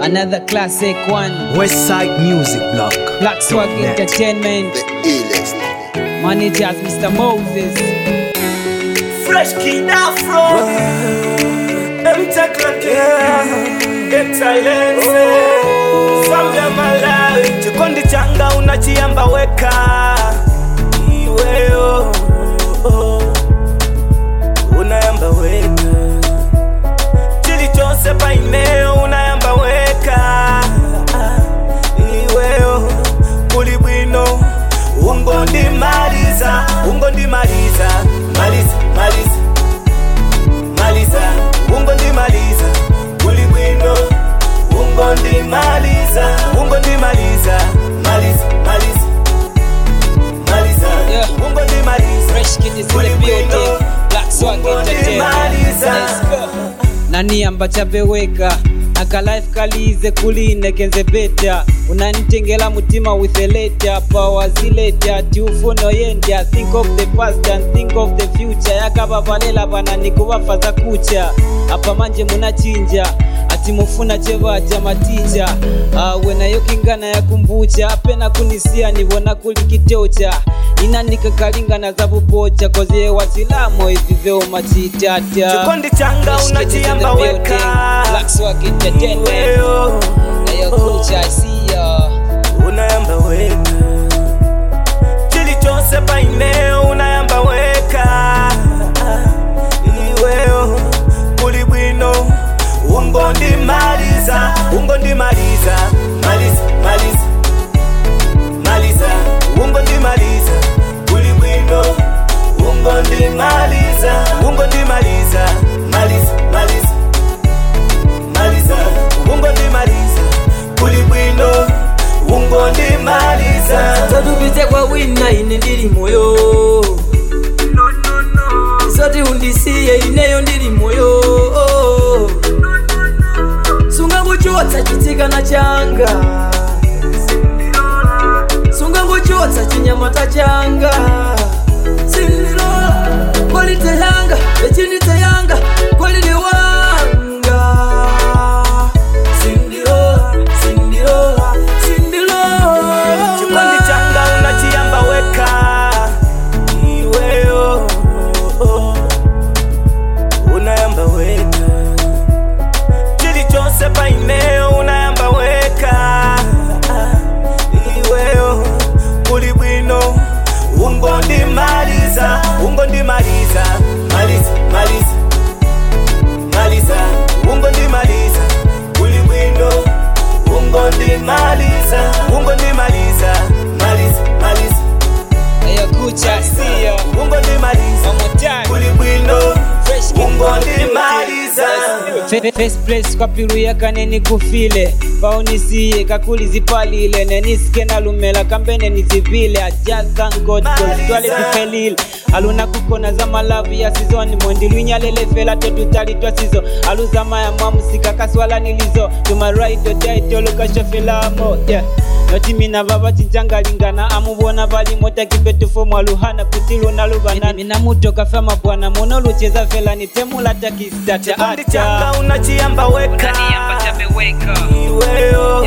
Another classic one. Westside Music Block. Black Swag Net. Entertainment. Managers Mr. Moses. Fresh Kid Afro Mtaklake Excellence Samya Malawi Chikondi changa unachiamba weka Iweo Unayamba weka Chili chose paineo unayamba weka Iweo Kuli bwino Ungo ndimaliza Ungo ndimaliza Maliza, maliza Maliza Ungo ndimaliza Kuli bwino Ungo ndimaliza Ungo ndimaliza Maliza, maliza Maliza Yeah. Ungo ndimaliza Fresh Kid is in Kuli the bwino building. Black Swag Ungo Entertainment. ndimaliza Let's go. nani ambachabeweka akalife kalize kuline kenze beta unanitengela mutima with a letter power zileta tiufuno yendya think of the past and think of the future yakavavalela pana nikuvafaza kucha apa manje munachinja ati mufuna chevaja maticha awe nayo kingana yakumbucha apena kunisia nivona kuli kitocha inanikakalinga za vupocha kozie wasilamo ivi veo machitata Chikondi changa unachiamba weka Iweo unayamba weka chili chose paineo unayamba weka iweo kuli bwino ungo ndimaliza ungo ndimaliza maliza maliza maliza ungo ndimaliza kuli bwino ungo ndimaliza ungo ndimaliza maliza maliza maliza ungo ndimaliza kuli bwino ungo ndimaliza totupite kwa wina ine ndili moyo zoti undisiye ineyo ndili moyo sunganguchotsa chitsikana changa sunganguchotsa chinyamata changa sindilola kwalite yanga echindite yanga kwalili wanga sindilola sindilola sindilola chikondi changa unachiamba weka iweo unayamba weka chili chose paineo unayamba weka iweo kuli bwino ungo ndimaliza ungo ndimaliza maliza maliza maliza ungo ndimaliza kuli bwino ungo ndimaliza ungo ndimaliza maliza maliza ungo ndimaliza kuli bwino ungo ndimaliza First place kwa pilu yakaneni kufile paunisiye kakulizipalile neniske nalumela kambene nizivile I just thank God cause twale zifelile aluna kukona za malavu ya sizoni mondilwinyalele fela totutalitwa sizo aluzama ya mwamusika kaswala nilizo tumaraito taitolukashofilamo yeah notimina vava cincangalingana amuvona valimo takipetufo aluhana kuti luna luvanani mina mutoka fema bwana muno lucheza felani temula takistata chikondi changa unachiamba weka iweo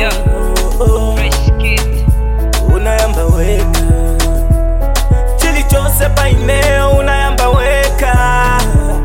unayamba weka chili chose paineo unayamba weka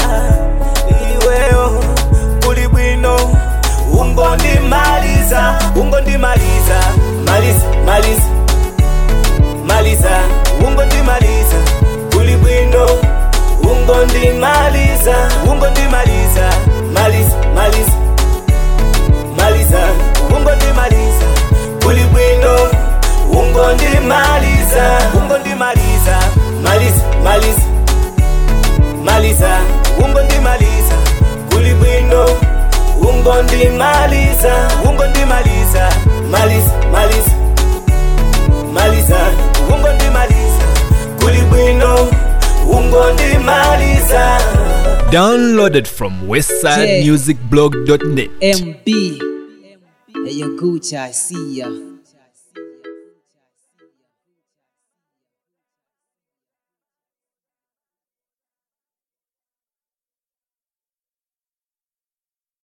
iweo kuli bwino ungo ndimaliza ungo ndimaliza maliza maliza maliza ungo ndimaliza kuli bwino ungo ndimaliza ungo ndimaliza maliza maliza maliza ungo ndimaliza kuli bwino ungo ndimaliza ungo ndimaliza maliza maliza maliza ungo ndimaliza kuli bwino ungo ndimaliza ungo ndimaliza maliza maliza maliza ungo ndimaliza kuli bwino ungo ndimaliza Downloaded from Yeah. westsidemusicblog.net. MB. Hey, yo, Gucci, I see ya.